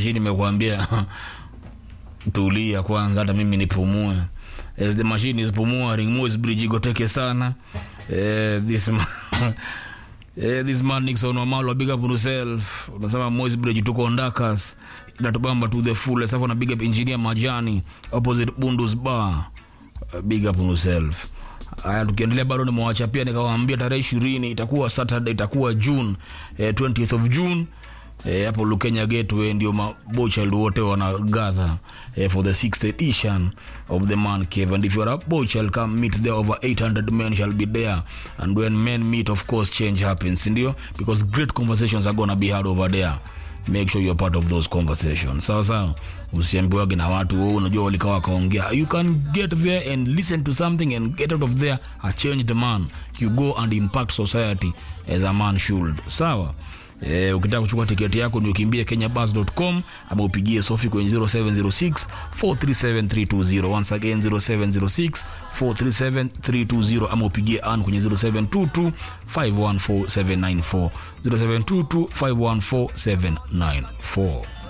mashine imekuambia tulia kwanza hata mimi nipumue as the machine is pumuaring Moi's bridge igoteke sana eh, this man Eh, this man Nixon Wamalo big up on yourself. Unasema Moi's Bridge tuko Ndakas. Inatubamba to the full. Sasa na big up engineer Majani opposite Bundus Bar. Uh, big up on yourself. Haya, tukiendelea bado nimewacha pia nikawaambia tarehe ishirini itakuwa Saturday, itakuwa June eh, 20th of June eh, hapo Lukenya Gateway ndio mabochald wote wanagather eh, for the sixth edition of the man cave and if you are a bochald come meet there over 800 men shall be there and when men meet of course change happens ndio because great conversations are gonna be had over there make sure you're part of those conversations sawa sawa usiambiwage na watu oh, unajua walikaa wakaongea you can get there and listen to something and get out of there a changed man you go and impact society as a man should sawa Eh, ukitaka kuchukua tiketi yako ni ukimbie kenyabus.com ama upigie sofi kwenye 0706 437320 once again 0706 437320 ama upigie an kwenye 0722 514794 0722 514794